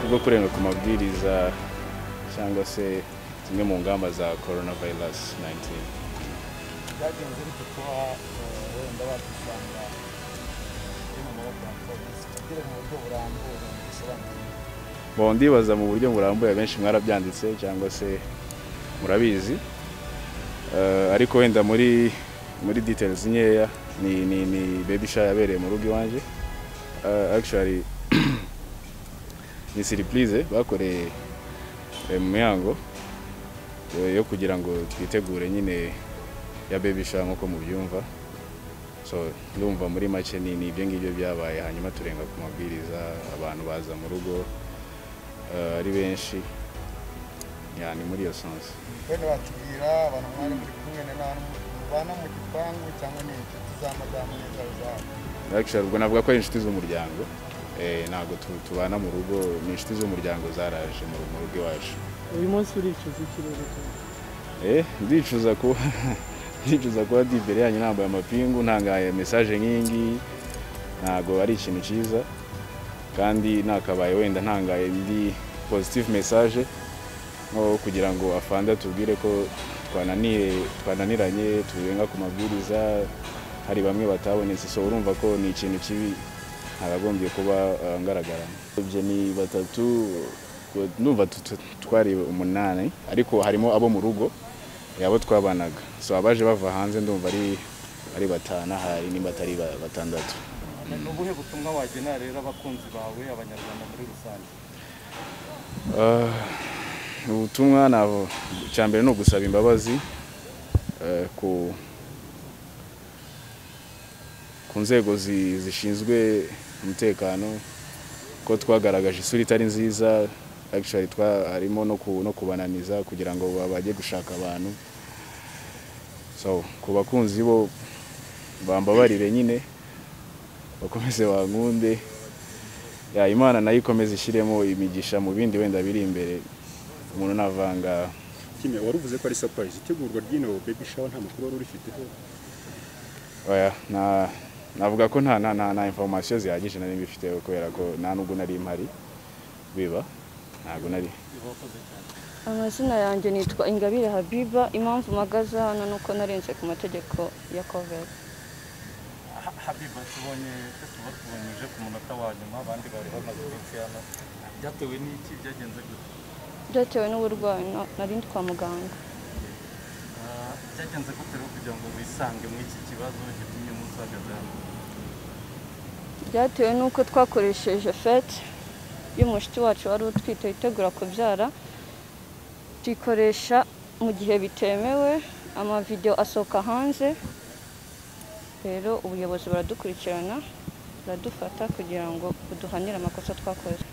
bwo kurenga ku mabwiriza cyangwa se zimwe mu ngamba za corona virus 19 byagenze bite kuba eh, wenda wakwisanga uri mu maboko ya polisi kugira mu buryo burambuye bisobanuye Bon, ndibaza mu buryo burambuye benshi mwarabyanditse cyangwa se murabizi Eh, ariko wenda muri muri details nkeya ni ni ni baby shower yabereye mu rugo iwanjye Eh, actually ni surprise bakoreye eh, mu mihango eh, yo kugira ngo twitegure nyine ya baby shower nk'uko mubyumva so ndumva muri make ni ni ibyo ngibyo byabaye hanyuma turenga ku mabwiriza abantu baza mu rugo eh, ari benshi ya ni muri iyo sansi wenda watubwira abantu mwari muri kumwe ni abantu mubana mu gipangu cyangwa ni inshuti za madamu neza zabo Actually, ubwo navuga ko ari inshuti z'umuryango eh, ntabwo tu- tubana mu rugo ni inshuti z'umuryango zaraje mu mu rugo iwacu uyu munsi uricuza ikirere Eh, ndicuza kuba ndicuza kuba ndi imbere yanyu nambaye amapingu ntangaye mesaje nk'iyi ngiyi ntabwo ari ikintu cyiza kandi nakabaye wenda ntangaye ndi positive message nko kugira ngo afande atubwire ko twananiye twananiranye turenga ku mabwiriza hari bamwe batabonetse so urumva ko ni ikintu kibi ntabagombye kuba eh, ngaragaramo ibyo ni batatu numva tu- tu- twari umunani ariko harimo abo mu rugo eh, abo twabanaga so abaje bava hanze ndumva ari ari batanu ahari nimba atari ba- batandatu ni ubuhe butumwa wagena rero abakunzi bawe abanyarwanda muri rusange Ah, ubutumwa nabo icya mbere ni ugusaba imbabazi eh, ku ku nzego zi- zishinzwe umutekano ko twagaragaje isura itari nziza actually twa harimo no, ku, no kubananiza kugira ngo ba- bajye gushaka abantu so ku bakunzi bo bambabarire nyine bakomeze bankunde ya imana nayo ikomeze ishyiremo imigisha mu bindi wenda biri imbere umuntu navanga Kimwe wari uvuze ko ari surprise itegurwa ry'ino baby shower nta makuru wari urifiteho oya na navuga ko nta nta nta nta information zihagije nari mbifite kubera ko nta nubwo nari mpari biba ntabwo nari amazina yanjye nitwa ingabire habiba impamvu mpagaze hano ni uko narenze ku mategeko ya koveri Ha- habiba tubonye tuba tubonye uje ku munota wa nyuma abandi bari bamaze iminsi hano byatewe n'iki byagenze gute byatewe n'uburwayi na- nari ndi kwa muganga Ah, byagenze gute rero kugira ngo wisange muri iki kibazo gitumye umunsi uhagaze hano byatewe n'uko twakoresheje fete y'umushiti wacu wari utwite witegura kubyara tuyikoresha mu gihe bitemewe amavidewo asohoka hanze rero ubuyobozi buradukurikirana buradufata kugira ngo buduhanire amakosa twakoze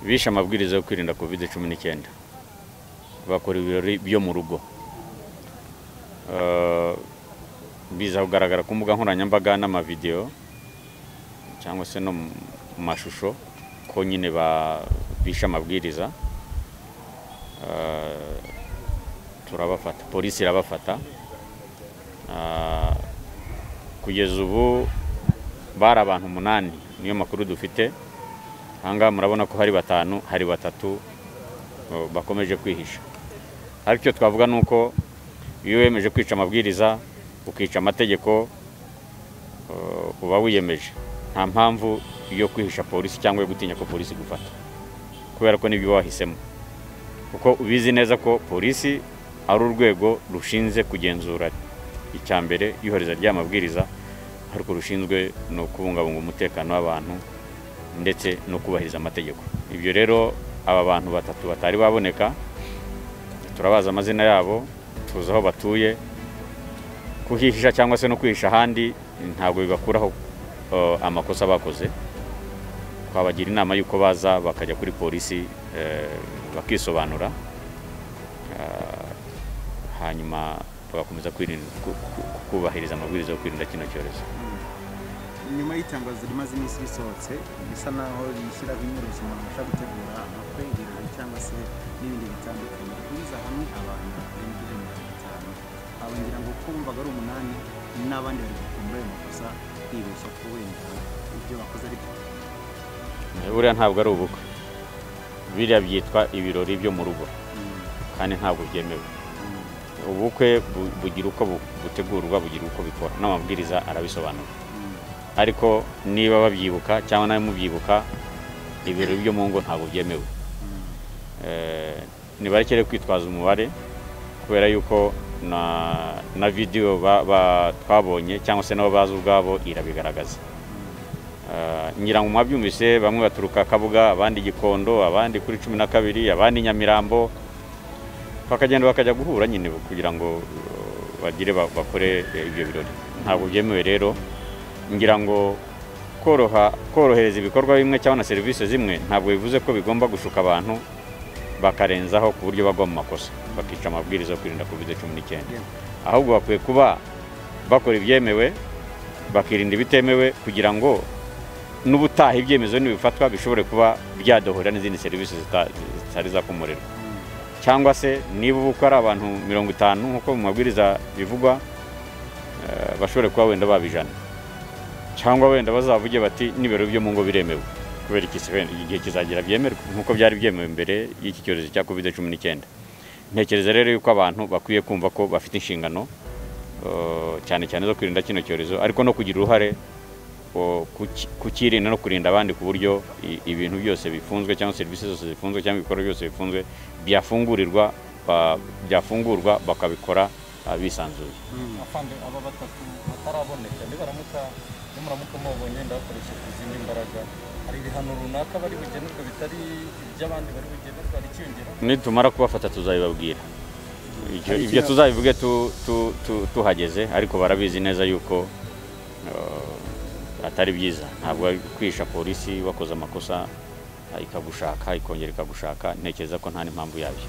bishe amabwiriza yo kwirinda covid cumi n'icyenda bakora ibirori byo mu rugo Eh, biza kugaragara ku mbuga nkoranyambaga n'amavidewo cyangwa se no mu mashusho ko nyine ba- bishe amabwiriza Eh, turabafata polisi irabafata Ah, kugeza ubu bari abantu umunani niyo makuru dufite ahangaha murabona ko hari batanu hari batatu o, bakomeje kwihisha ariko icyo twavuga ni uko iyo wiyemeje kwica amabwiriza ukica amategeko o, uba wiyemeje nta mpamvu yo kwihisha polisi cyangwa yo gutinya ko polisi igufata kubera ko nibyo wahisemo kuko ubizi neza ko polisi ari urwego rushinzwe kugenzura icya mbere iyohereza ry'amabwiriza ariko rushinzwe ni ukubungabunga umutekano w'abantu ndetse no kubahiriza amategeko ibyo rero aba bantu batatu batari baboneka turabaza amazina yabo tuzi aho batuye kuhihisha cyangwa se no kwihisha ahandi ntabwo bibakuraho eh, amakosa bakoze twabagira inama y'uko baza bakajya kuri polisi eh, bakisobanura Ah, hanyuma bagakomeza kwirinda ku- ku- kubahiriza amabwiriza yo kwirinda kino cyorezo nyuma y'itangazo rimaze iminsi risohotse bisa naho rishyiraho imyirondoro umuntu abasha gutegura amakwe ibirori cyangwa se n'ibindi bitandukanye guhuriza hamwe abantu barenga ijana na mirongo itanu aba ngira ngo ko bumvaga ari umunani n'abandi bari gukora muri ayo makosa bibeshya ko wenda ibyo bakoze ari byo buriya ntabwo ari ubukwe biriya byitwa ibirori byo mu rugo kandi ntabwo byemewe ubukwe bu- bugira uko bu- butegurwa bugira uko bikora n'amabwiriza arabisobanura ariko niba babyibuka cyangwa nawe mubyibuka ibirori byo mu ngo ntabwo byemewe Eh, nibarekere kwitwaza umubare kubera yuko na na vidiyo ba- ba- twabonye cyangwa se nabo bazi ubwabo irabigaragaza Eh, ngira ngo mwabyumvise bamwe baturuka kabuga abandi gikondo abandi kuri cumi na kabiri abandi nyamirambo bakagenda bakajya guhura nyine kugira ngo eh, bagire ba- bakore eh, ibyo birori ntabwo byemewe rero ngira ngo koroha korohereza ibikorwa bimwe cyangwa na serivisi zimwe ntabwo bivuze ko bigomba gushuka abantu bakarenzaho ku buryo bagwa mu makosa bakica amabwiriza yo kwirinda covid cumi n'icyenda ahubwo bakwiye kuba bakora ibyemewe bakirinda ibitemewe kugira ngo n'ubutaha ibyemezo nibifatwa bishobore kuba byadohora n'izindi serivisi zita- zitari zakomorerwa cyangwa se niba ubukwe ari abantu mirongo itanu nk'uko mu mabwiriza bivugwa eh, bashobore kuba wenda baba ijana cyangwa wenda bazavuge bati n'ibiro byo mu ngo biremewe kubera iki se wenda igihe kizagira byemerwa nk'uko byari byemewe mbere y'iki cyorezo cya covid cumi n'icyenda ntekereza rero yuko abantu bakwiye kumva ko bafite inshingano eh, cyane cyane zo kwirinda kino cyorezo ariko no kugira uruhare o, kuki- kukirinda no kurinda abandi ku buryo i- ibintu byose bifunzwe cyangwa serivisi zose zifunzwe cyangwa ibikorwa byose bifunzwe byafungurirwa ba- byafungurwa bakabikora ah, bisanzuye afande aba batatu bataraboneka nibaramuka nimuramuka mubonye ndabakoresheje izindi mbaraga hari ibihano runaka bari bugenerwa bitari iby'abandi bari bugenerwa hari ikiyongera nitumara kubafata tuzabibabwira Ibyo- ibyo tuzabivuge tu- tu- tu- tuhageze ariko barabizi neza yuko eh, atari byiza ntabwo ari kwihisha polisi wakoze amakosa eh, ikagushaka ikongera ikagushaka ntekereza ko nta n'impamvu yabyo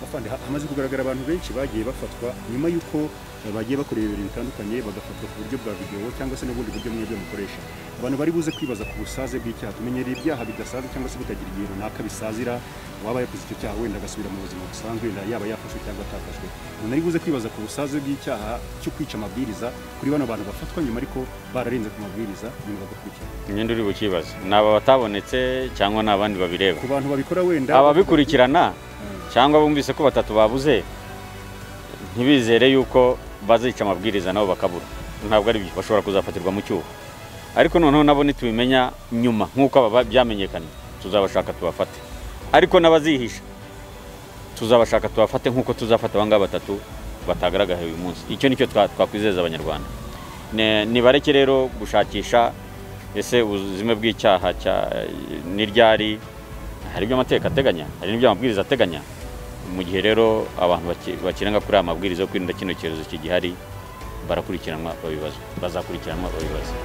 afande ha- hamaze kugaragara abantu benshi bagiye bafatwa nyuma y'uko eh, bagiye bakora ibintu bitandukanye bagafatwa ku buryo bwa videwo cyangwa se n'ubundi buryo mwebwe mukoresha abantu bari buze kwibaza ku busaze bw'icyaha tumenyereye ibyaha bidasaza cyangwa se bitagira igihe runaka bisazira uwaba yakoze icyo cyaha wenda agasubira mu buzima busanzwe wenda yaba yafashwe cyangwa atafashwe umuntu ari buze kwibaza ku busaze bw'icyaha cyo kwica amabwiriza kuri bano bantu bafatwa nyuma ariko bararenze ku mabwiriza nyuma bagakurikira imyenda uri bukibaza ni aba batabonetse cyangwa ni abandi babireba ku bantu babikora wenda ababikurikirana cyangwa bumvise ko batatu babuze ntibizere yuko bazica amabwiriza nabo bakabura ntabwo ari byo bashobora kuzafatirwa mu cyuho ariko noneho nabo nitubimenya nyuma nk'uko aba byamenyekanye tuzabashaka tubafate ariko n'abazihisha tuzabashaka tubafate nk'uko tuzafata aba ngaba batatu batagaragaye uyu munsi icyo nicyo twa- twakwizeza abanyarwanda Ne- nibareke rero gushakisha ese ubuzima bw'icyaha cya- ni ryari hari ibyo amategeko ateganya hari n'ibyo amabwiriza ateganya mu gihe rero abantu baki- bakirenga kuri aya mabwiriza yo kwirinda kino cyorezo kigihari barakurikiranwa babibazwa bazakurikiranwa babibazwa